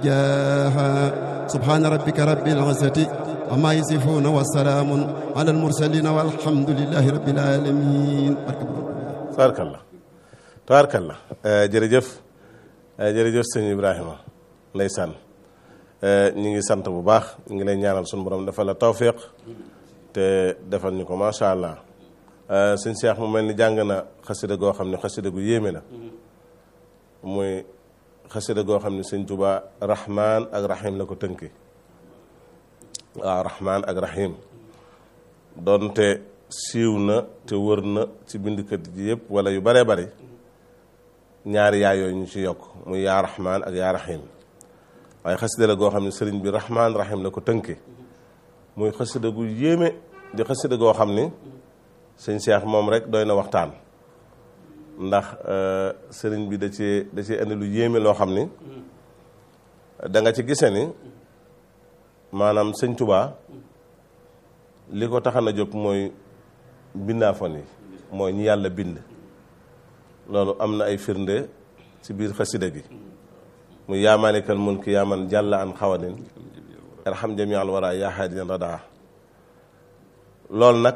jaaha subhaana rabbika rabbil izzati amma yasifuuna wa salaamun ala almursalin walhamdulillahi rabbil alamin tabaarkalla tabaarkalla jërëjëf jërëjëf sëñ Ibrahima ndeysaan ñu ngi sant bu baax ñu ngi lay ñaanal suñu borom defal la tawfiq te defal ñu ko macha allah sëñ Cheikh mu mel ni jàng na xasida goo xam ne xasida gu yéeme la muy xasida goo xam ne sëñ Tuba rahman ak rahim la ko tënki waaw rahman ak rahim doonte siiw na te wër na ci bindkat ji yëpp wala yu baree bari ñaari yaa yooyu ñu ci yokk muy yaa rahman ak yaa rahim waaye xasida la goo xam ne sëriñ bi rahman rahim la ko tënki muy xasida gu yéeme di xasida goo xam ni sëñ Cheikh moom rek doy na waxtaan ndax sëriñ bi da cee da cee indi lu yéeme loo xam ni da nga ci gise ni maanaam sëñ Tuubaa li ko taxan a jóg mooy bindaafon yi mooy ñi yàlla bind loolu am na ay firnde ci biir xasida gi muy yaa maalikal mulki yaa man jàlla an xawanin irham jami al wara yaa haadiyan radaa loolu nag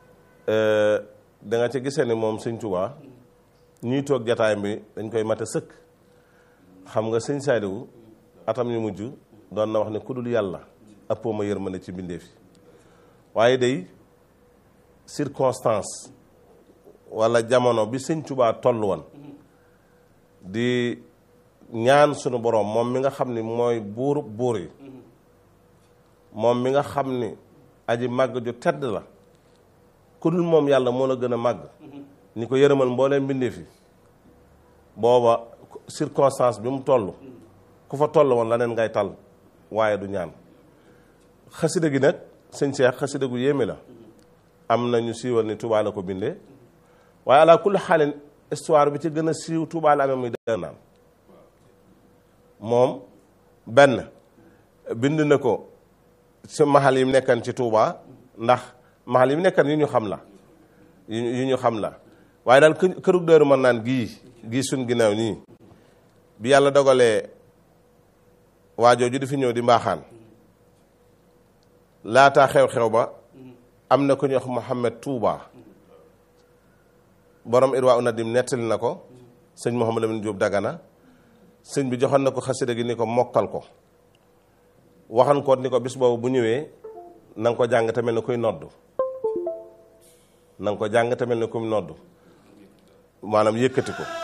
da nga ci gisee ni moom sëñ Tuubaa ñuy toog jataay bi dañ koy mate sëkk xam nga sëñ Saaliwu atam yu mujj doon na wax ne ku dul yàlla ëppoo ma yërmande ci mbindeef yi waaye day circonstance wala jamono bi sëñ Tuubaa toll woon di ñaan sunu boroom moom mi nga xam ni mooy buur buur yi moom mi nga xam ni aji màgg ju tedd la ku dul moom yàlla moo la gën a màgg ni ko yërëmal mbooleem mbindeef yi booba circonstance bi mu toll ku fa toll woon la neen ngay tal waaye du ñaan xasida gi nag sëñ Cheikh xasida gu yéeme la am na ñu siiwal ni Tuubaa la ko bindee waaye ala kulli xaalin histoire bi ci gën a siiw Tuubaa la amee muy dër naan moom benn bind na ko ci maxal yi mu nekkan ci Tuubaa ndax maxal yi mu nekkan yu ñu xam la yu ñu xam la waaye daal kërug dëru mën naan gii gii suñ ginnaaw nii bi yàlla dogalee waajooju di fi ñëw di mbaaxaan laataa xew-xew ba am na ku ñuy wax Mouhamed Touba borom Irwa Unadim nettali na ko sëñ Mouhamed Lamine Diop Dagana sëñ bi joxoon na ko xasida gi ni ko mokkal ko waxan ko ni ko bis boobu bu ñëwee na nga ko jàng tamit na koy noddu na nga ko jàng tamit na koy noddu maanaam yëkkati ko